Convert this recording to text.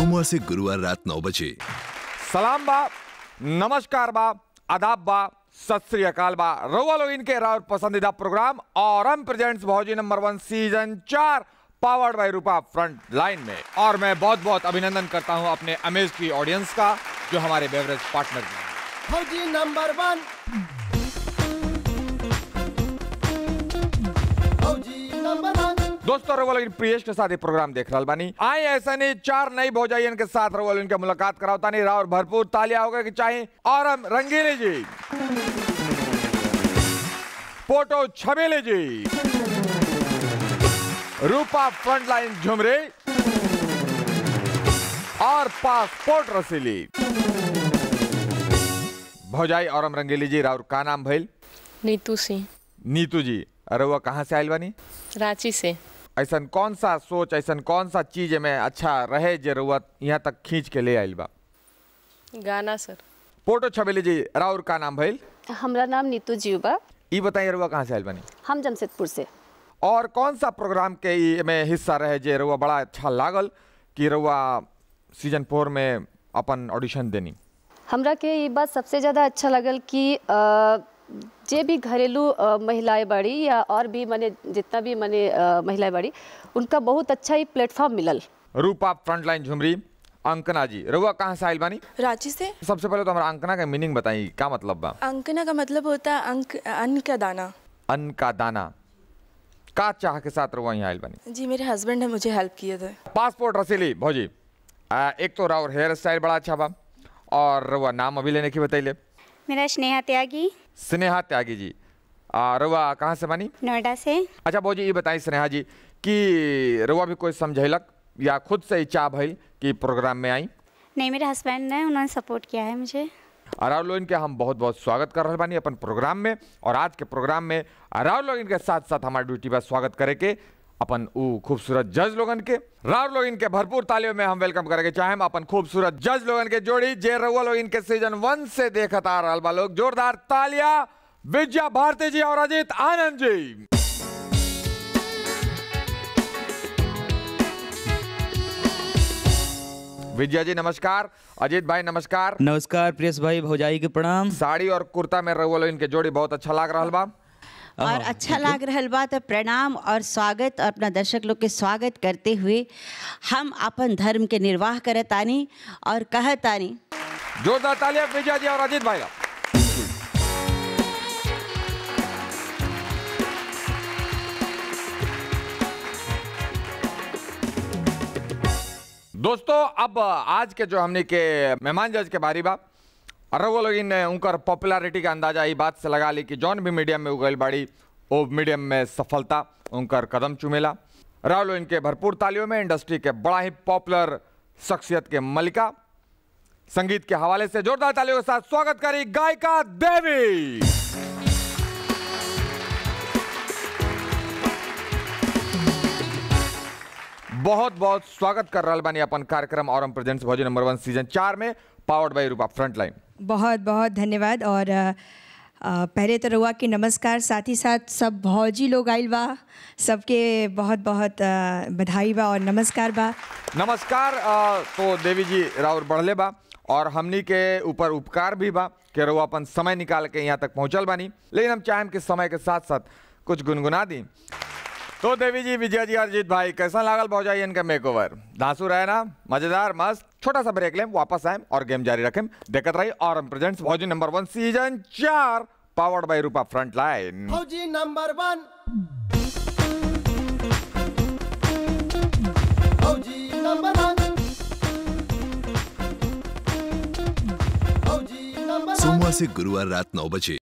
सोमवार से गुरुवार रात नौ बजे सलाम बा नमस्कार बा आदाब बा सत श्री अकाल बा रउआ लोग इनके राउर पसंदीदा प्रोग्राम और हम प्रेजेंट्स भौजी नंबर वन सीजन चार powered by Rupa front line में और मैं बहुत बहुत अभिनंदन करता हूं अपने अमेज की ऑडियंस का जो हमारे बेवरेज पार्टनर भी हैं फौजी नंबर वन फौजी नंबर वन दोस्तों रउआ लोग प्रियेश के साथ ये प्रोग्राम देख रहल बानी आए ऐसा नहीं चार नई भौजाइयन के साथ रउआ लोग इनके मुलाकात करावता नहीं राउर भरपूर तालियां होगा कि चाहे और हम रंगीली जी पोटो छबेले जी रूपा फ्रंटलाइन झुमरे और पासपोर्ट रसीली भौजाई और हम रंगीली जी राउर का नाम भइल नीतू सिंह नीतू जी अरे वो कहाँ से आयल बानी रांची से ऐसन कौन सा सोच ऐसन कौन सा चीज में अच्छा रहे जरूरत यहाँ तक खींच के ले आइल बा गाना सर पोटो छबेली जी राउर का नाम भइल हमरा नाम नीतू जीव बा ई बताइए रुआ कहाँ से आइल बानी हम जमशेदपुर से और कौन सा प्रोग्राम के ई में हिस्सा रहे जे रुआ बड़ा अच्छा लागल कि रुआ सीजन फोर में अपन ऑडिशन देनी हमरा के ये बात सबसे ज़्यादा अच्छा लगल कि अ, जे भी घरेलू अ, महिलाएं बाड़ी या और भी मने जितना भी मने अ, महिलाएं बाड़ी उनका बहुत अच्छा ही प्लेटफॉर्म मिलल रूपा फ्रंटलाइन झुमरी अंकना जी रुआ कहाँ से आइल बानी रांची से सबसे पहले तो हमारा अंकना का मीनिंग बताई क्या मतलब बा अंकना का मतलब होता है अंक अन्न का दाना अन्न का दाना का चाह के साथ रुआ यहाँ आइल बानी जी मेरे हस्बैंड ने मुझे हेल्प किए थे पासपोर्ट रसीली भौजी आ, एक तो राउर हेयर स्टाइल बड़ा अच्छा बा और रउआ नाम अभी लेने की बतैले मेरा स्नेहा त्यागी स्नेहा त्यागी जी आ, रउआ कहाँ से बानी नोएडा से अच्छा भौजी ये बताई स्नेहा जी कि रउआ भी कोई समझैलक या खुद से इच्छा भइल कि प्रोग्राम में आई नहीं मेरे हस्बैंड ने उन्होंने सपोर्ट किया है मुझे राहुल लोग इनके हम बहुत बहुत स्वागत कर रहे बानी अपन प्रोग्राम में और आज के प्रोग्राम में राहुल लोग इनके साथ साथ हमारे ड्यूटी पर स्वागत करे के अपन ऊ खूबसूरत जज लोगन के राहुल लोग इनके भरपूर तालियों में हम वेलकम करेंगे चाहे हम अपन खूबसूरत जज लोगन के जोड़ी जे रउआ लोग इनके सीजन वन से देखत आ रहल बा लोग जोरदार तालियां विजया भारती जी और अजीत आनंद जी विजया जी नमस्कार अजीत भाई नमस्कार नमस्कार प्रियस भाई भौजाई के प्रणाम साड़ी और कुर्ता में रउआ लोग इनके जोड़ी बहुत अच्छा लाग रहा बा और अच्छा लाग रहल बा तो प्रणाम और स्वागत और अपना दर्शक लोग के स्वागत करते हुए हम अपन धर्म के निर्वाह करतानी और कहतानी जोरदार तालियां विजय जी और अजीत भाई का दोस्तों अब आज के जो हमने के मेहमान जज के बारी बा और वो लोग इन उनकर पॉपुलैरिटी का अंदाजा ई बात से लगा ली कि जौन भी मीडियम में उगल बाड़ी वो मीडियम में सफलता उनकर कदम चुमेला राहुल इनके भरपूर तालियों में इंडस्ट्री के बड़ा ही पॉपुलर शख्सियत के मलिका संगीत के हवाले से जोरदार तालियों के साथ स्वागत करी गायिका देवी बहुत बहुत स्वागत कर रहा बानी अपन कार्यक्रम और हम प्रेजेंट्स भोजन नंबर वन सीजन चार में पावर्ड बाई रूपा फ्रंटलाइन बहुत बहुत धन्यवाद और अ, अ, पहले तो रउआ के नमस्कार साथ ही साथ सब भौजी लोग आइल बा सबके बहुत बहुत अ, बधाई बा और नमस्कार बा नमस्कार अ, तो देवी जी राउर बढ़ले बा और हमनी के ऊपर उपकार भी बा कि रउआ अपन समय निकाल के यहाँ तक पहुँचल बानी लेकिन हम चाहें कि समय के साथ साथ कुछ गुनगुना दी तो देवी जी विजय जी अरजीत भाई कैसा लागल भौजाई इनका मेक ओवर धांसू रहे ना मजेदार मस्त छोटा सा ब्रेक लें वापस आए और गेम जारी रखें देखत रही और हम प्रेजेंट्स भौजी नंबर वन सीजन चार powered by Rupa front line फौजी नंबर वन फौजी नंबर वन फौजी नंबर वन सोमवार से गुरुवार रात नौ बजे